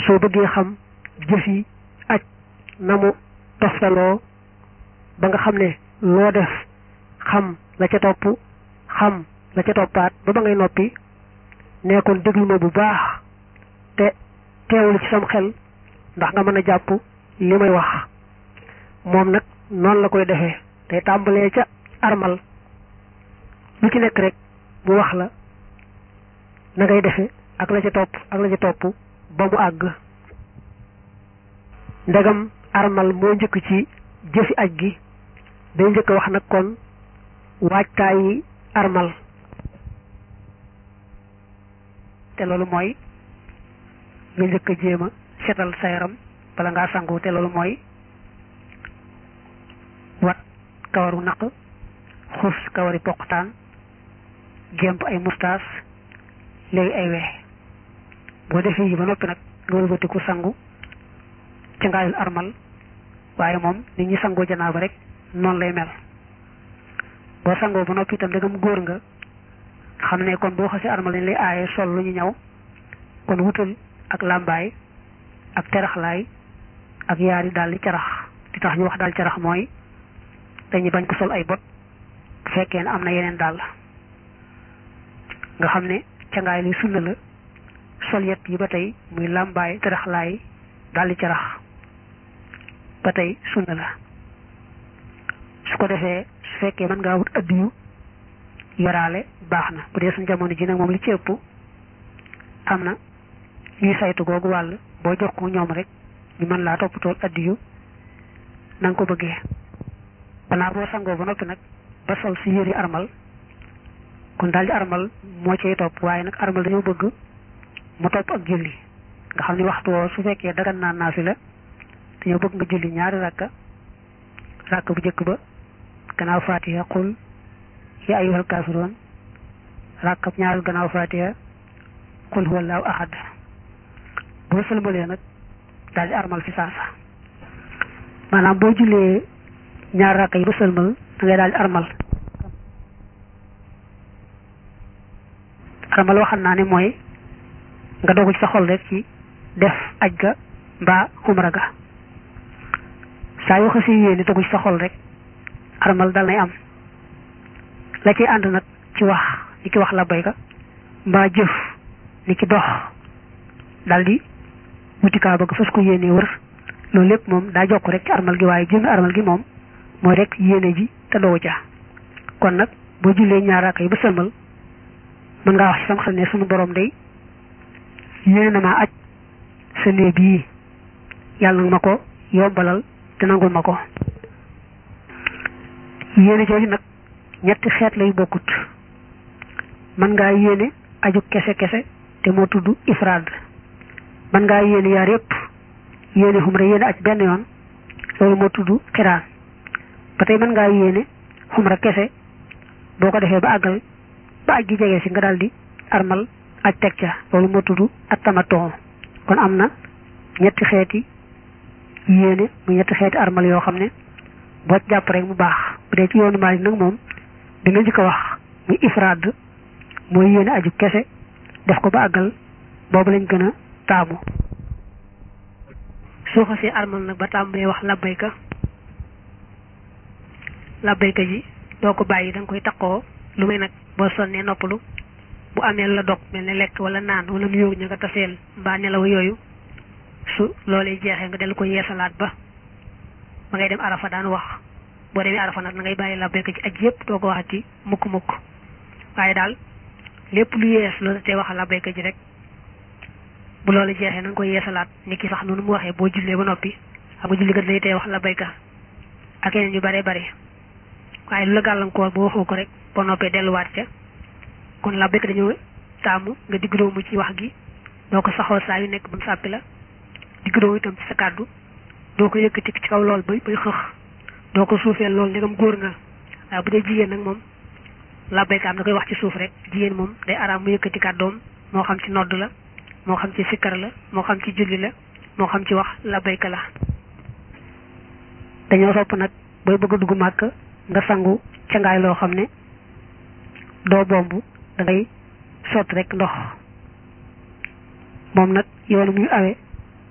soo bëggee xam jëfi aj na mu toftaloo ba nga xam ne loo def xam la ca topp xam la ca toppaat ba ba ngay noppi nee kon déglu ma bu baax te teewlu ci sam xel ndax nga mën a jàpp li may wax moom nag noonu la koy defee te tàmbalee ca armal lu ci nekk rek mu wax la na ngay defe ak la ca topp ak la ca topp ba mu àgg ndegam armal moo njëkk ci jëfi aj gi day njëkk wax nag kon waajtaayi armal te loolu mooy nga njëkk a jéem a setal sa yaram bala ngaa sangu te loolu mooy wat kawaru naq xus kawari poqtaan gémp ay mustaas léegi ay weex boo defee yi ba noppi nag nga wëlbatiku sangu ci ngaayul armal waaye moom nit ñi sangoo janaaba rek noonu lay mel boo sangoo ba noppi itam dagam góor nga xam ne kon boo xasee armal dañ lay aaye sol lu ñu ñaw kon wutal ak làmbaay ak teraxlaay ak yaari daal di carax di tax ñu wax daal carax mooy dañuy bañ ko sol ay bot bu fekkee ne am na yeneen daal nga xam ne cangaay li sunna la sol yet yi ba tey muy làmbaay teraxlaay daal di carax ba tey sunna la su ko defee su fekkee mën ngaa wut addiyu yoraale baax na bu dee suñ jamono ji nag moom li ci ëpp am na ñuy saytu googu wàll boo jox ko ñoom rek ñu mën laa toppatool addiyu na nga ko bëggee banaa boo sangoo ba noppi nag ba sol si yëri armal kon daal di armal moo cay topp waaye nag armal dañoo bëgg mu topp ak julli nga xam ni waxtu woo su fekkee dagan naa naa fi la dañoo bëgg nga julli ñaari rakka rakk bu njëkk ba gannaaw fatiha qul ya ayyuhal kaafiroon rakkab ñaareel gannaaw fatiha qul huwallahu ahad boo sëlmalee nag daal di armal fi saasa maanaam boo jullee ñaar rakk yi ba sëlmal da ngay daal di armal armal waxal naa ne mooy nga dogu ci sa xol rek ci def aj ga mbaa xumra ga saa yoo xasee yéene dogu ci sa xol rek armal dal nay am la ciy ànd nag ci wax ni ki wax la bayka mbaa jëf ni ki dox daldi wutikaa bëgg fas ko yéene wër loolu lépp moom daa jokk rek ci armal gi waaye jëmmi armal gi moom mooy rek yéene ji te doo ca kon nag boo jullee ñaar raaka yi ba sëlmal mën ngaa wax ci sam xel ne sunu borom day yéene na maa aj sa néeg bii yàlla nag ma ko yombalal te nangul ma ko yéene jooju nag ñetti xeet lay bokkut mën ngaa yéene aju kese kese te moo tudd ifraad mën ngaa yéene yaar yépp yéene xumra yéene aj benn yoon loolu moo tudd xiraan ba tey mën ngaa yéene xumra kese boo ko defee ba àggal ba aj gi jege si nga daal di armal aj teg ca loolu moo tudd ak tamatoo kon am na ñetti xeeti yéene mu ñetti xeeti armal yoo xam ne boo jàpp rek mu baax bu dee ci yoonu Maalik nag moom bi nga njëkk a wax muy ifraad mooy yéene aju kese def ko ba àggal boobu lañ gën a taamu soo xasee armal nag ba tàmbalee wax labbayka labbayka ji doo ko bàyyi da nga koy taqoo lu may nag boo sonnee noppalu bu amee la dog mel ne lekk wala naan wala nu yóogu ña nga taseel mbaa nelaw yooyu su loolee jeexee nga dellu ko yeesalaat ba ba ngay dem arafa daan wax boo demee arafa nag na ngay bàyyi labbayka ji aj yépp doo ko waxati mukk mukk waaye daal lépp lu yees loolu te wax labbayka ji rek bu loolu jeexee na nga koy yeesalaat ni ki sax noonu mu waxee boo jullee ba noppi xam nga julli kat lay tey wax labbayka ak yeneen yu bare bare waaye lu la gàllankoor boo waxoo ko rek boo noppee delluwaat ca kon labbayka dañoo taamu nga digg-doomu ci wax gi doo ko saxoo saa yu nekk ba mu sàppi la digg-doomu itam ci sa kàddu doo ko yëkkati ci kaw lool bay bay xëx doo ko suufeel lool ndegam góor nga waaye bu dee jigéen nag moom labbayka am da koy wax ci suuf rek jigéen moom day araam mu yëkkati kàddoom moo xam ci nodd la moo xam ci sikkar la moo xam ci julli la moo xam ci wax labbayka la dañoo sopp nag booy bëgg a dugg màkk nga sangu cangaay loo xam ne doo bomb da ngay sotti rek ndox moom nag yoonu muy awe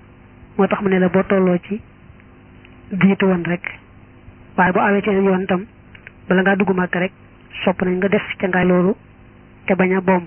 moo tax mu ne la boo tolloo ci jiitu woon rek waaye boo awee ci yoon itam bala ngaa dugg màkk rek sopp nañ nga def ca ngaay loolu te bañ a bomb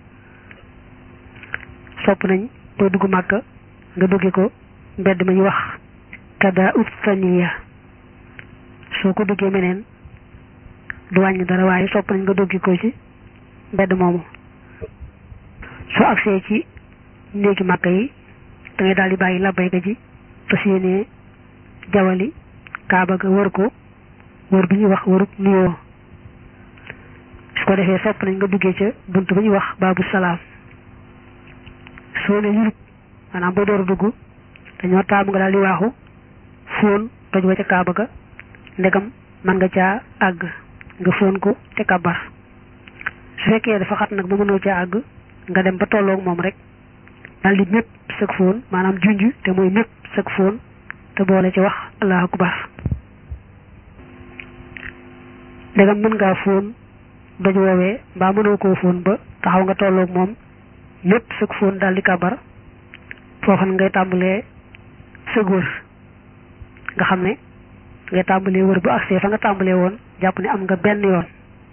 sopp nañ boo dugg màkk nga dugge ko mbedd ma ñu wax kada ut saniya soo ko duggee meneen du wàññi dara waaye sopp nañ nga dugge ko ci mbedd moomu soo agsee ci néegi màkk yi da ngay daal di bàyyi labbayka ji fas yéenee jawali kaaba ga wër ko wër bi ñuy wax wërub nuyoo su ko defee sopp nañ nga duggee ca bunt ba ñuy wax baabu salaam soo ne yurub maanaam boo door a dugg dañoo taamu nga daal di waaxu fóon toj wa ca kaaba ga ndegam man nga caa àgg nga fóon ko te kabar su fekkee dafa xat nag ba mënoo caa àgg nga dem ba tolloog moom rek daal di mépp sëg fóon maanaam junj te mooy mépp sëg fóon te boole ci wax allahu akbar ndegam mën ngaa fóon doj woowee mbaa mënoo koo fóon ba taxaw nga tolloog moom mépp sëg fóon daal di kabar foofa ngay tàmbalee sëg wër nga xam ne ngay tàmbalee wër bu agsee fa nga tàmbalee woon jàpp ne am nga benn yoon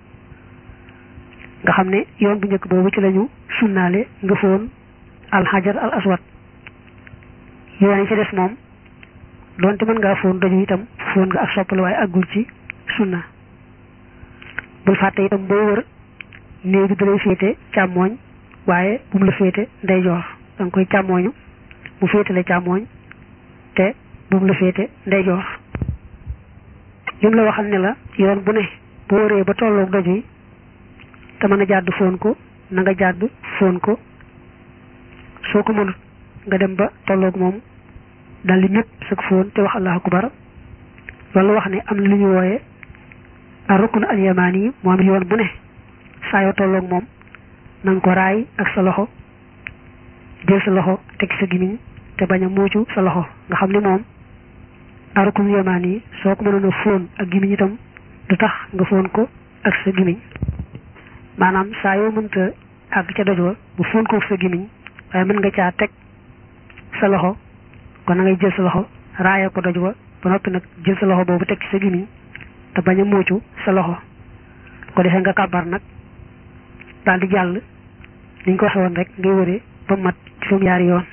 nga xam ne yoon bu njëkk boobu ci lañu sunnaale nga foon alxajar al aswad yoon yi ci des moom doonte mën ngaa foon doju itam foon nga ak soppal waaye àggul ci sunna bul fàtte itam booy wër néeg bi dalay féete càmmooñ waaye bu mu la féete ndeyjoor da nga koy càmmooñu mu féete la càmmooñ te bu mu la féete ndeyjoor lim la waxal ne la yoon bu ne boo wëree ba tolloog doj yi te mën a jàdd foon ko na nga jàdd foon ko soo ko mënut nga dem ba tolloog moom daldi ñëpp sëg foon te wax allahu akbar loolu wax ne am na lu ñu wooye a rukn al yamaani yi moom yoon bu ne saa yoo tolloog moom na nga ko raay ak sa loxo jël sa loxo teg sa gimiñ te bañ a muucu sa loxo nga xam ne moom a rukn yamaani yi soo ko mënoon a foon ak gimiñ itam du tax nga foon ko ak sa gimiñ maanaam saa yoo mënta àgg ca doj wa bu fóon ko sa gimiñ waaye mën nga caa teg sa loxo kon na ngay jël sa loxo raaya ko doj wa ba noppi nag jël sa loxo boobu teg ci sa gimiñ te bañ a muucu sa loxo ko defee nga kàbbar nag daal di jàll niñ ko waxe woon rek ngay wëree ba mat juróom-yaari yoon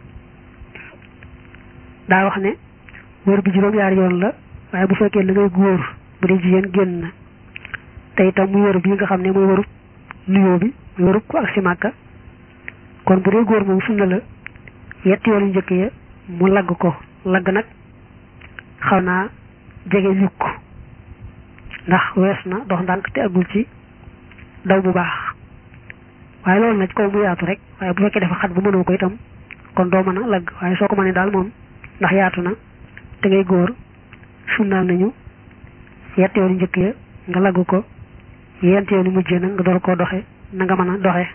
daa wax ne wër bi juróom-yaari yoon la waaye bu fekkee la ngay góor bu dee jigéen génn na te itam muy wërub bi nga xam ne muy wërub nuyoo bi muy wërub ko ak si màkka kon bu dee góor moom sunna la yetti yoon yu njëkk ya mu lagg ko lagg nag xaw naa jege yukk ndax wees na dox ndànk te agul ci daw bu baax waaye loolu nag kaw mu yaatu rek waaye bu fekkee dafa xat bu mënoo ko itam kon doo mën a lagg waaye soo ko mënee daal moom ndax yaatu na te ngay góor sunnaal nañu yetti yoon yu njëkk ya nga lagg ko yent yoon yu mujjee nag nga door koo doxe na nga mën a doxe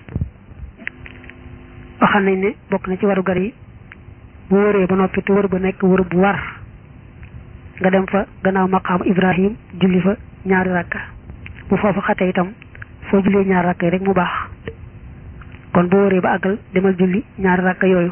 waxal nañ ne bokk na ci waru gar yi bu wëree ba noppi te wër ba nekk wër bu war nga dem fa gannaaw maqaamu ibrahim julli fa ñaari rakka bu foofu xate itam foo jullee ñaari rakka yi rek mu baax kon bu wëree ba àggal demal julli ñaari rakka yooyu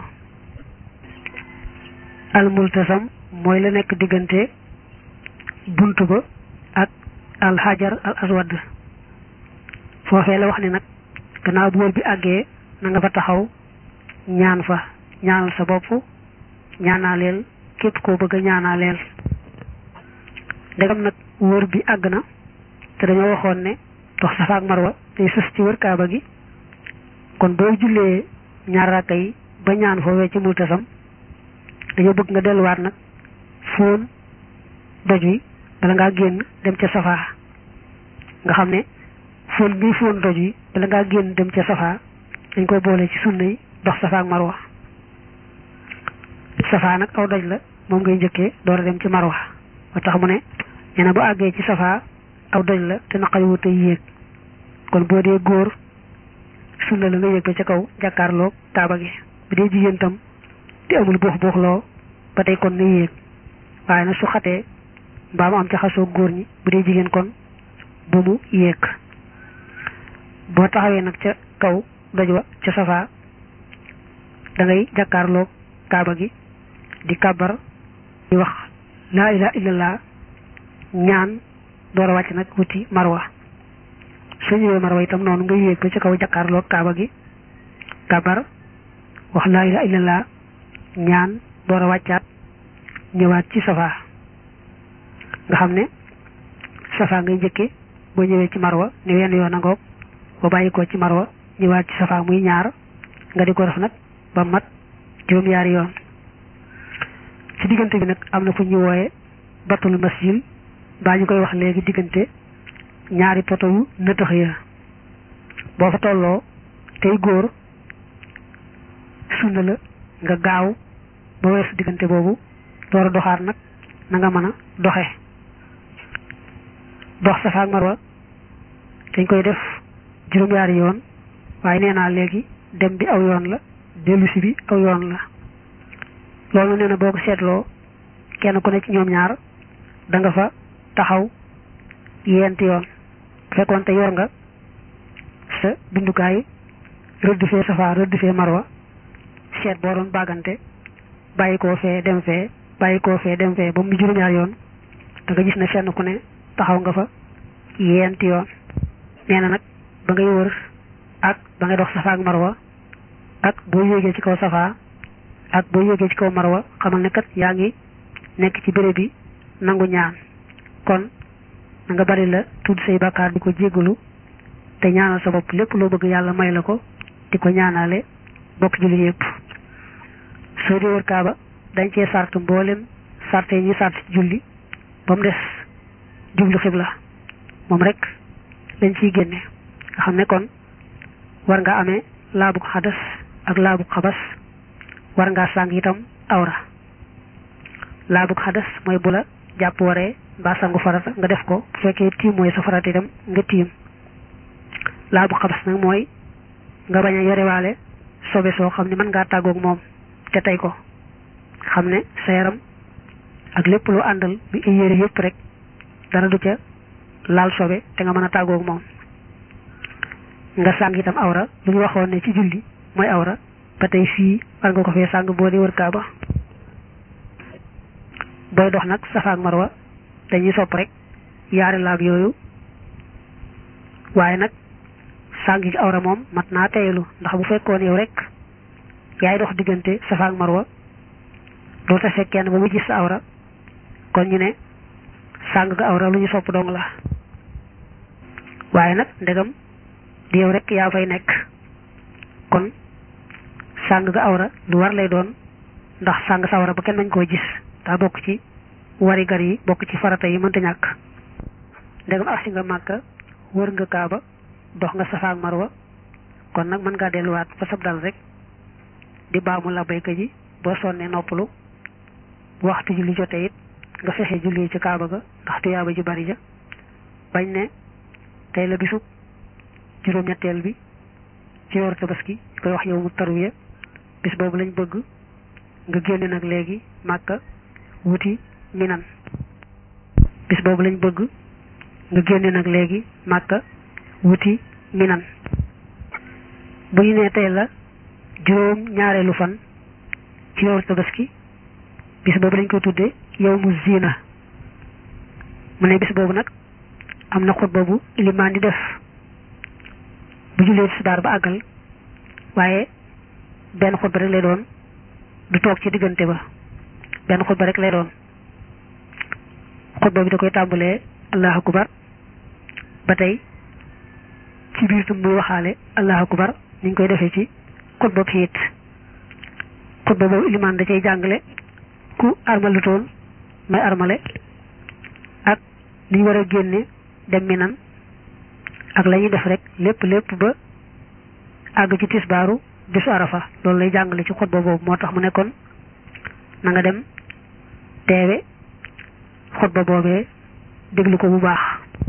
al multasam mooy la nekk diggante bunt ba ak al hajar al aswad foofee la wax ne nag gannaaw bu wër bi àggee na nga fa taxaw ñaan fa ñaanal sa bopp ñaanaaleel képp koo bëgg a ñaanaaleel ndegam nag wër bi àgg na te dañoo waxoon ne dox safa ak marwa day sës ci wër kaaba gi kon boo jullee ñaar rakka yi ba ñaan foofee ci multasam dañoo bëgg nga delluwaat nag fóon doj wi bala ngaa génn dem ca safa nga xam ne fóon bii fóon doj wi bala ngaa génn dem ca safa dañ koy boole ci sunna yi dox safa ak marwa safa nag aw doj la moom ngay njëkkee door a dem ci marwa ba tax mu ne nee na bu àggee ci safa aw doj la te naqari wut a yéeg kon boo dee góor sunna la nga yéeg ba ca kaw jàkkaarloo kaaba gi bu dee jigéen tam te amul buux buux loo ba tey kon na yéeg waaye nag su xatee mbaa mu am ca xasoo góor ñi bu dee jigéen kon bu mu yéeg boo taxawee nag ca kaw doj wa ca safa da ngay jàkkaarloo kaaba gi di kabar di wax laa ilaha illallah ñaan door a wàcc nag wuti marwa soo ñëwee marwa itam noonu nga yéeg ba ci kaw jàkkaarloo kaaba gi kabar wax laa ilaha illallah ñaan door a wàccaat ñëwaat ci safa nga xam ne safa ngay njëkke boo ñëwee ci marwa ne wenn yoon a ngoog boo bàyyi ko ci marwa ñëwaat ci safa muy ñaar nga di ko def nag ba mat juróom-yaari yoon ci diggante bi nag am na fu ñu wooye batul masjid baa ñu koy wax léegi diggante ñaari poto yu nëtëx ya boo fa tolloo tey góor sunna la nga gaaw ba weesu diggante boobu door a doxaat nag na nga mën a doxe dox safa ak marwa dañ koy def juróom-yaari yoon waaye nee naa léegi dem bi aw yoon la dellusi bi aw yoon la loolu nee na boo ko seetloo kenn ku ne ci ñoom ñaar da nga fa taxaw yent yoon bu fekkoon te yor nga sa bindukaay rëdd fee safa rëdd fee marwa seet boo doon bàggante bàyyi koo fee dem fee bàyyi koo fee dem fee ba mu juróom-ñaar yoon da nga gis ne fenn ku ne taxaw nga fa yent yoon nee na nag ba ngay wër ak ba ngay dox safa ak marwa ak boo yéegee ci kaw safa ak boo yéegee ci kaw marwa xamal ne kat yaa ngi nekk ci béréb bi nangu ñaan kon na nga bari la tudd say bàkkaar di ko jéggalu te ñaanal sa bopp lépp loo bëgg yàlla may la ko di ko ñaanale bokk julli yépp soo di wër kaaba dañ cee sart mboolem sarte yi ñuy sart ci julli ba mu des jublu xibla moom rek dañ ciy génne nga xam ne kon war nga amee laabu xadas ak laabu xabas war ngaa sàng itam awra laabu xadas mooy bu la jàpp waree mbaa sangu farata nga def ko bu fekkee tiim mooy sa farata itam nga tiim laabu xabas nag mooy nga bañ a yorewaale sobe soo xam ne mën ngaa tàggoog moom te tey ko xam ne sa yaram ak lépp lu àndal bi ay yére yëpp rek dara du ca laal sobe te nga mën a tàggoog moom nga sàng itam awra lu ñu waxoon ne ci julli mooy awra ba tey fii war nga ko fee sàng boo di wër kaaba booy dox nag safa ak marwa dañuy sopp rek yaari laab yooyu waaye nag sàng gi awra moom mat naa teyelu ndax bu fekkoon yow rek yaay dox diggante safa ak marwa doo ta fekk kenn ba mu gis sa awra kon ñu ne sàng ga awra lu ñu sopp dong la waaye nag ndegam di yow rek yaa fay nekk kon sàng ga awra lu war lay doon ndax sàng sa awra ba kenn mañ koo gis daa bokk ci wari gar yi bokk ci farata yi mënta ñàkk ndegam agsi nga màkka wër nga kaaba dox nga safa ak marwa kon nag mën ngaa delluwaat fa sab dal rek di baamu la bayka ji boo sonnee noppalu waxtu julli jote it nga fexe julli ci kaaba ga ndax tuyaaba ji bari ja bañ ne tey la bisub juróom-ñetteel bi ci yor tabaski koy wax yow mu tarwiya bis boobu lañ bëgg nga génne nag léegi màkka wuti minan bis boobu lañ bëgg nga génne nag léegi màkka wuti minan bu ñu nee tey la juróom ñaareelu fan ci yor tabaski bis boobu lañ ko tudde yow mu zina mu ne bis boobu nag am na xutba bu ilimaan di def bu jullee tisbaar ba àggal waaye benn xutba rek lay doon du toog ci diggante ba benn xutba rek lay doon xutba bi da koy tàmbalee allahu akbar ba tey ci biir tam muy waxaale allahu akbar ni ñu koy defee ci xutba bi it xutba boobu ilimaan da cay jàngale ku armalutoon may armale ak ni ñu war a génne dem minan ak la ñuy def rek lépp lépp ba àgg ci tisbaaru bisu arafa loolu lay jàngale ci xutba boobu moo tax mu nekkoon na nga dem teewe xutba boobee déglu ko bu baax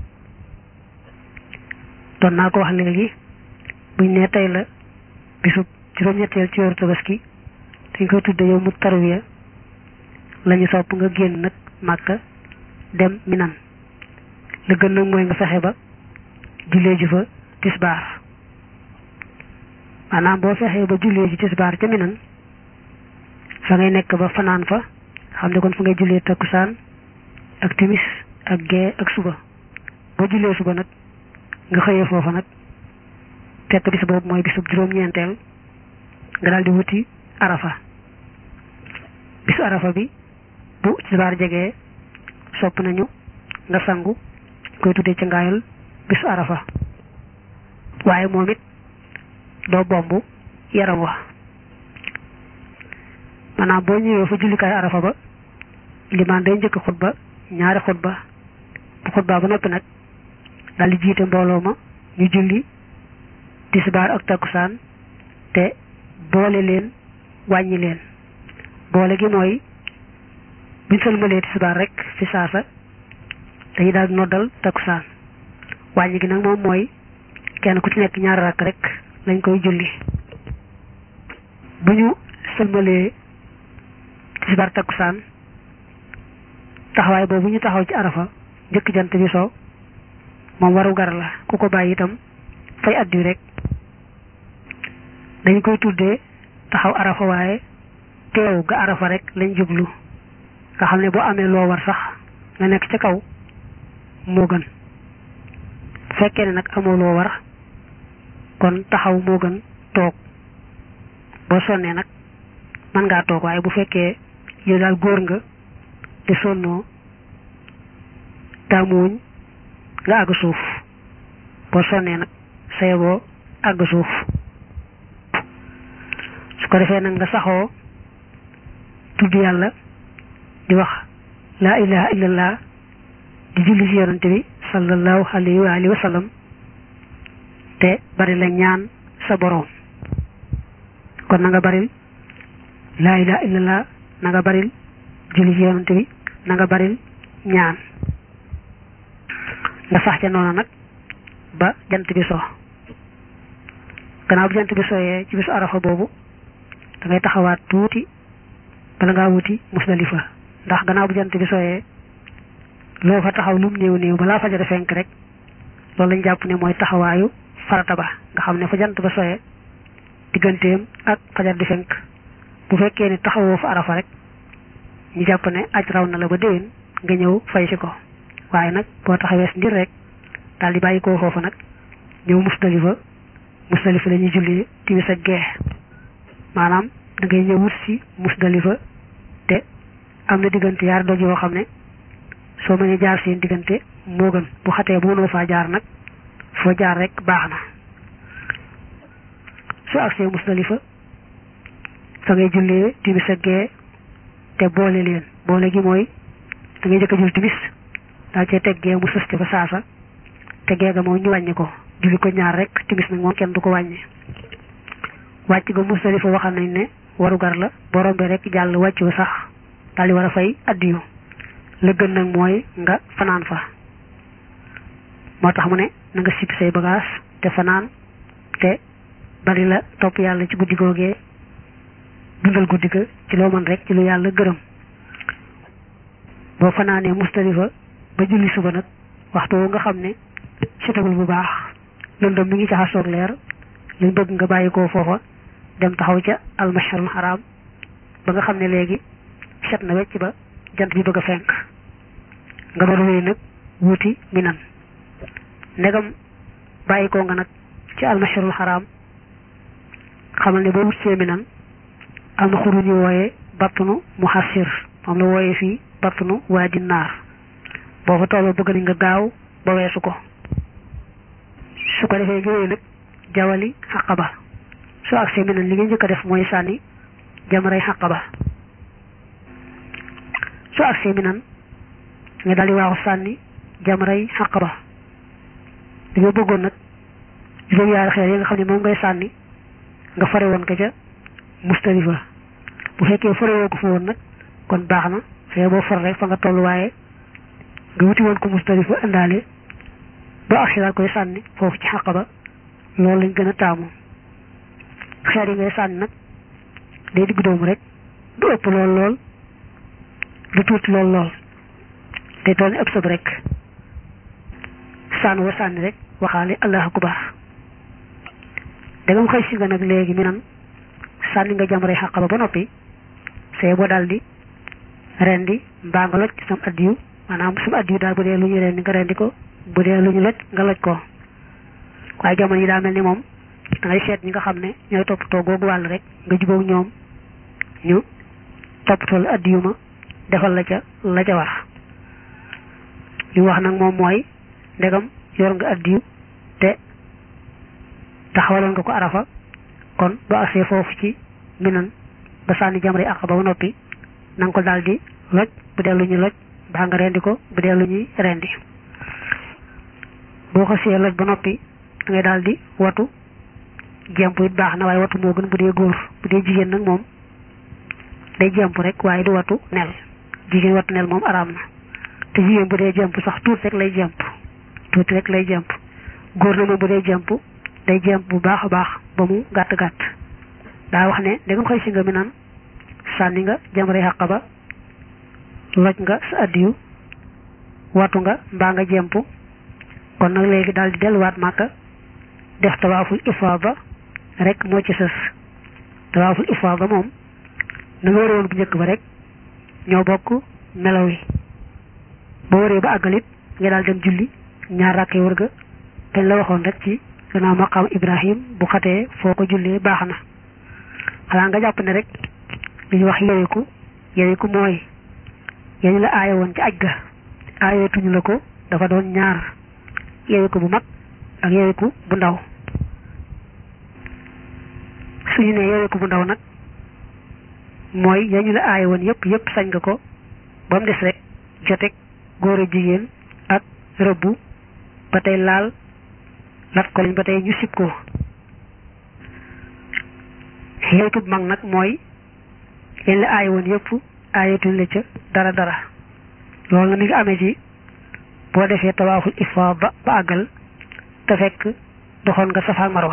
doon naa ko wax léegi buñ ne tey la bisu juróom-ñetteel ci weeru tabaski dañ koy tudde yow mu tarwiya lañu sopp nga génn nag màkka dem minan la gën nag mooy nga fexe ba jullee ji fa tisbaar maanaam boo fexee ba jullee ji tisbaar ca minan fa ngay nekk ba fanaan fa xam ne kon fa ngay jullee takkusaan ak timis ak gee ak suba boo jullee suba nag nga xëyee foofa nag fekk bis boobu mooy bisub juróom-ñeenteel nga daal di wuti arafa bisu arafa bi bu tisbaar jegee sopp nañu nga sangu koy tuddee ci ngaayal bisu arafa waaye moom it doo bomb yaram wa maanaam boo ñëwee fa jullikaay arafa ba limaan day njëkk xutba ñaari xutba bu xutba ba noppi nag daal di jiite mbooloo ma ñu julli tisbaar ak takkusaan te boole leen wàññi leen boole gi mooy buñ sëlmalee tisbaar rek fi saasa dañuy daal noddal takkusaan wàññi gi nag moom mooy kenn ku ci nekk ñaari rakk rek lañ koy julli bu ñu sëlmalee tisbaar takkusaan taxawaay boobu ñu taxaw ci arafa njëkk jant bi so moom waru gar la ku ko bàyyi itam fay addu rek dañ koy tuddee taxaw arafa waaye teew ga arafa rek lañ jublu nga xam ne boo amee loo war sax nga nekk ca kaw moo gën fekkee ne nag amoo loo war kon taxaw moo gën toog boo sonnee nag mën ngaa toog waaye bu fekkee yow daal góor nga te sonnoo taamuwuñ nga àgg suuf boo sonnee nag saye boo àgg suuf su ko defee nag nga saxoo tudd yàlla di wax laa ilaha illallah di julli ci yonante bi sallallahu alayhi wa alihi wa sallam te bari la ñaan sa boroom kon na nga baril laa ilaha illallah na nga baril julli ci yonante bi na nga baril ñaan nga sax ca noonu nag ba jant bi so gannaaw bu jant bi sooyee ci bisu arafa boobu da ngay taxawaat tuuti bala ngaa wuti musdalifa ndax gannaaw bu jant bi sooyee loo fa taxaw lum néew néew balaa fajar fenk rek loolu lañ jàpp ne mooy taxawaayu farata ba nga xam ne fa jant ba sooyee digganteem ak fajar di fenk bu fekkee ni taxawoo fa arafa rek ñu jàpp ne aj raw na la ba déwén nga ñëw fay si ko waaye nag boo taxawee si ndir rek daal di bàyyi koo foofu nag ñëw musdalifa musdalifa la ñuy julli timis ak gee maanaam da ngay ñëw wut si musdalifa te am na diggante yaar doj yoo xam ne soo mënee jaar seen diggante moo gën bu xatee bu mënoo faa jaar nag foo jaar rek baax na su agsee musdalifa fa ngay jullee timis ak gee te boole leen boole gi mooy da ngay jëkk a jul timis daal cee teggee mu sës fa saasa teggee ga moom ñu wàññi ko julli ko ñaar rek timis nag moom kenn du ko wàññi wàcc ga musdalifa waxal nañ ne warugar la borom bi rek jàll wàccu sax daal di war a fay addiyu la gën nag mooy nga fanaan fa moo tax mu ne na nga sippi say bagage te fanaan te bari la topp yàlla ci guddi googee dundal guddi ga ci loo mën rek ci lu yàlla gërëm boo fanaanee musdalifa ba julli suba nag waxtu woo nga xam ne setagul bu baax lëndëm mi ngi jaxasoog leer liñ bëgg nga bàyyi ko foofa dem taxaw ca almasharul haram ba nga xam ne léegi set na wecc ba jant bi bëgg a fenk nga door wéy nag wuti minan ndegam bàyyi ko nga nag ci almasharul haram xamal ne boo wut see minan am na xuru ñu wooyee battunu muhassir moom la wooyee fii battunu waadi naar boo fa tolloo bëgg nañ nga gaaw ba weesu ko su ko defee nga wéy nag jawali xaqaba soo agsee minan li nga njëkk a def mooy sànni jamaray xaqaba soo agsee minan nga daldi waaxu sànni jamaray xaqaba dañoo bëggoon nag juróom yaari xeer yi nga xam ne moom ngay sànni nga fare woon ko ca mustalifa bu fekkee fare woo ko fa woon nag kon baax na fee boo far rek fa nga toll waaye nga wuti woon ko mustalifa indaale ba agsi daal koy sànni foofu ci xaqaba loolu lañ gën a taamu xeer yi ngay sànni nag day digg doomu rek du ëpp lool lool du tuuti lool lool day toll ni ëpp sëb rek sànn wa sànni rek waxaale allah akbar dagam xëy si nga nag léegi mi nan sànni nga jamray xaqaba ba noppi see boo daal di rendi mbaa nga loj sam addiyu maanaam sam addiyu daal bu dee lu ñu rendi nga rendi ko bu dee lu ñu loj nga loj ko waaye jamono yi daa mel ni moom da ngay seet ñi nga xam ne ñooy toppatoo googu wàll rek nga jubóog ñoom ñu toppatoo la addiyu ma defal la ca la ca war li wax nag moom mooy ndegam yor nga addiyu te taxawaloon nga ko arafa kon bu agsee foofu ci minan ba sànni jamre aqaba ba noppi na nga ko daal di loj bu dee lu ñuy loj baa nga rendi ko bu dee lu ñuy rendi boo ko see loj ba noppi da ngay daal di watu jemp it baax na waaye watu moo gën bu dee góor bu dee jigéen nag moom day jemp rek waaye du watu nel jigéen watu nel moom araam na te jigéen bu dee jemp sax tuuti rek lay jemp tuuti rek lay jemp góor na moom bu dee jemp day jemp bu baax a baax ba mu gàtt gàtt daa wax ne da nga koy si nga mi naan sànni nga jamre xàq ba loj nga sa addiyu watu nga mbaa nga jemp kon nag léegi daal di delluwaat màkka def tawaaful ifaada rek moo ci sës tawaaful ifaada moom na nga waroon bu njëkk ba rek ñoo bokk melaw yi boo waree ba àggalit nga daal dem julli ñaar rakkee wër ga dañ la waxoon rek ci gannaaw maqaam ibrahim bu xatee foo ko jullee baax na xanaa nga jàpp ne rek li ñu wax yeweku yeweku mooy yañu la aaye woon ci aj ga aayeetuñu la ko dafa doon ñaar yeweku bu mag ak yeweku bu ndaw suñu ne yeweku bu ndaw nag mooy yañu la aaye woon yëpp yëpp sañ nga ko ba mu des rek jotek góor a jigéen ak rëbbu ba tey laal lat ko lañ ba tey ñu sib ko yeweku bu mag nag mooy yañ la aaye woon yëpp aayetuñ la ca dara dara loolu na mi ngi amee ci boo defee tawaaful ifaada ba àggal te fekk doxoon nga safa marwa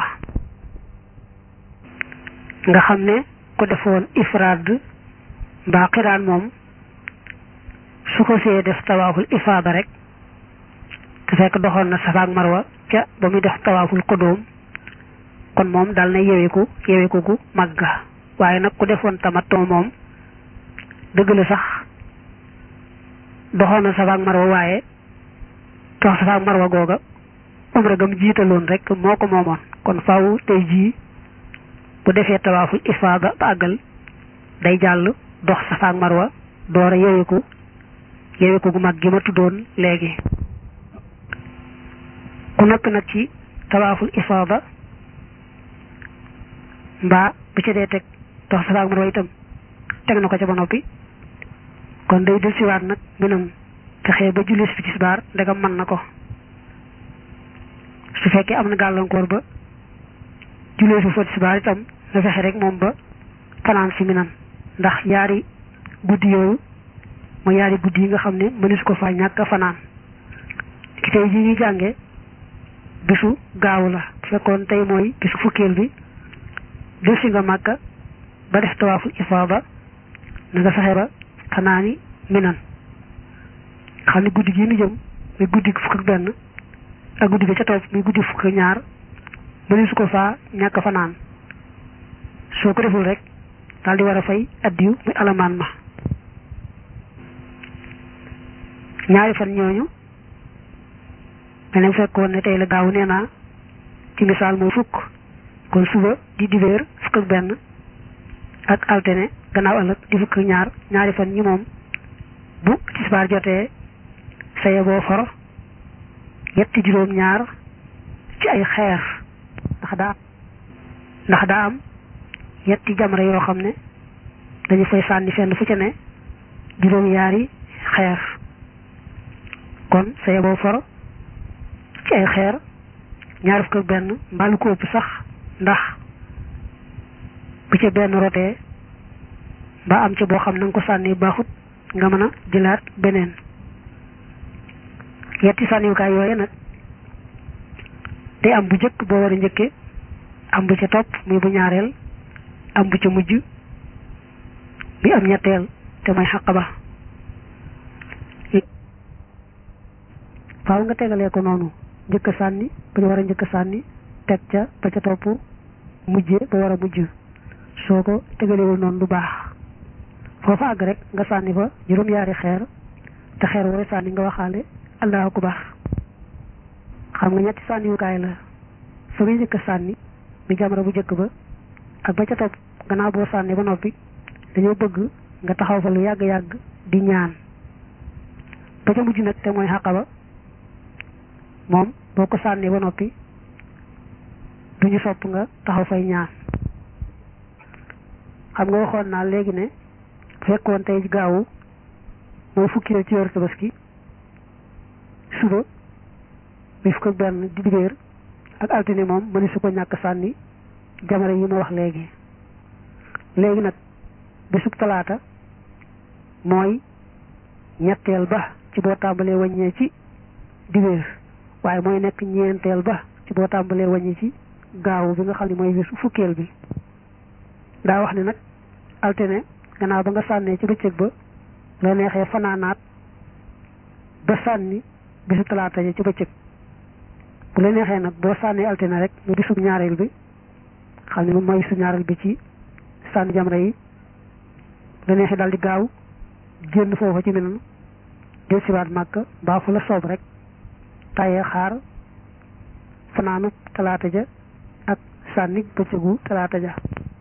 nga xam ne ko defoon ifraad mbaa xiraan moom su ko see def tawaaful ifaada rek te fekk doxoon na safa marwa ca ba muy def tawaaful qudum kon moom dal na yeweku yeweku gu màgga waaye nag ku defoon tamattu moom dëgg la sax doxoon na safa ak marwa waaye dox safa ak marwa googa umra gam jiitaloon rek moo ko moomoon kon faaw tey jii bu defee tawaaful ifaada ba àggal day jàll dox safa ak marwa door a yeweku yeweku gu mag gi ma tuddoon léegi ku noppi nag ci tawaaful ifaada mbaa bu ca dee teg dox safa ak marwa itam teg na ko ca ba noppi kon day del siwaat nag minam fexe ba julli si fi tisbaar ndegam mën na ko su fekkee am na gàllankoor ba jullee fi fa tisbaar itam na fexe rek moom ba fanaan si minam ndax yaari guddi yooyu mooy yaari guddi yi nga xam ne mënees ko fa ñàkk a fanaan ki tey ji ñuy jànge bisu gaawu la bu fekkoon tey mooy bisu fukkeel bi del si nga màkka ba def tawaaful ifaada na nga fexe ba fanaani minan xam ne guddi gi nu jëm muy guddi fukk ak benn ak guddi ga ca topp muy guddi fukk ak ñaar mënees ko faa ñàkk fanaan soo ko deful rek daal di war a fay addiyu muy alamaan ma ñaari fan ñooñu meneen fekkoon ne tey la gaaw nee naa ci misaal mooy fukk kon suba di dibéer fukk ak benn ak altine gannaaw ëllëg di fukk ak ñaar ñaari fan ñi moom bu tisbaar jotee saye boo for yetti juróom ñaar ci ay xeer ndax daa ndax daa am yetti jamra yoo xam ne dañu fay sànni fenn fu ca ne juróom yaari xeer kon saye boo for ci ay xeer ñaar fukk ak benn mbaalu ko ëpp sax ndax bu ca benn rotee ba am ca boo xam na nga ko sànni baaxut nga mën a jëlaat beneen yetti sànniwukaay yooye nag day am bu njëkk boo war a njëkke am bu ca topp muy bu ñaareel am bu ca mujj bi am ñetteel te mooy xaq ba faaw nga tegalee ko noonu njëkk sànni ba ca war a njëkk sànni teg ca ba ca topp mujje ba war a mujj soo ko tegalewul noonu du baax foofa àgg rek nga sànni fa juróom-yaari xeer te xeer wooy sànni nga waxaale allahu akbar xam nga ñetti sànniwukaay la fa ngay njëkk a sànni mi jamra bu njëkk ba ak ba ca topp gannaaw boo sànni ba noppi dañoo bëgg nga taxaw fa lu yàgg-yàgg di ñaan ba ca mujj nag te mooy xàqa moom boo ko sànnee ba noppi duñu sopp nga taxaw fay ñaan xam nga waxoon naa léegi ne fekkoon tey gaawu mooy fukki ci yor tabaski suba bi fukk ak benn di dibéer ak altine moom mëni su ko ñàkk sànni jamara yi ma wax léegi léegi nag bisub talaata mooy ñetteel ba ci boo tàmbalee wàññee ci dibéer waaye mooy nekk ñeenteel ba ci boo tàmbalee wàññi ci gaawu bi nga xam ne mooy bisu fukkeel bi daa wax ne nag altine gannaaw ba nga sànnee ci bëccëg ba la neexee fanaanaat ba sànni bisu talaata ji ci bëccëg bu la neexee nag boo sànnee altine rek nga bisub ñaareel bi xam ne moom mooy bisu ñaareel bi ci sànni jamra yi la neexee daal di gaaw génn foofa ci meneen del siwaat màkk mbaa fu la soob rek tàyyee xaar fanaanu talaata ja ak sànni bëccëgu talaata ja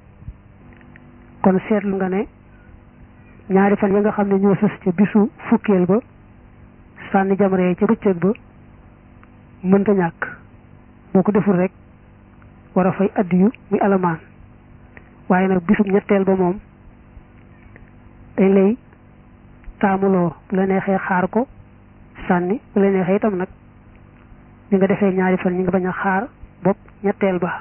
kon seetlu nga ne ñaari fan ya nga xam ne ñoo sës ca bisu fukkeel ba sànni jamra yi ca bëccëg ba mënta ñàkk boo ko deful rek war a fay addiyu muy alamaan waaye nag bisub ñetteel ba moom dañ lay taamuloo bu la neexee xaar ko sànni bu la neexee itam nag ñi nga defee ñaari fan ñi nga bañ a xaar bopp ñetteel ba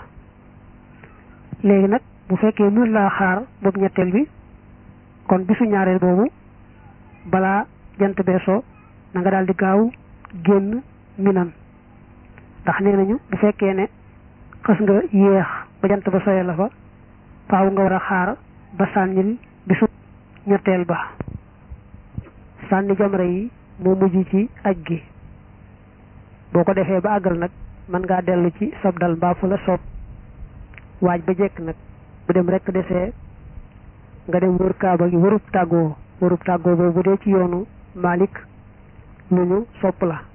léegi nag bu fekkee mën laa xaar bopp ñetteel bi kon bisu ñaareel boobu balaa jant beesoo na nga daal di gaaw génn minan ndax nee nañu bu fekkee ne xës nga yéex ba jant ba soye la fa faaw nga war a xaar ba sànnil bisu ñetteel ba sànni jamra yi moo mujj ci aj gi boo ko defee ba àggal nag mën ngaa dellu ci sab dal mbaa fu la soob waaj ba jekk nag bu dem rekk desee nga dem wër kaaba gi wërub tàggoo wërub tàggoo boobu bu dee ci yoonu Malik lu ñu sopp la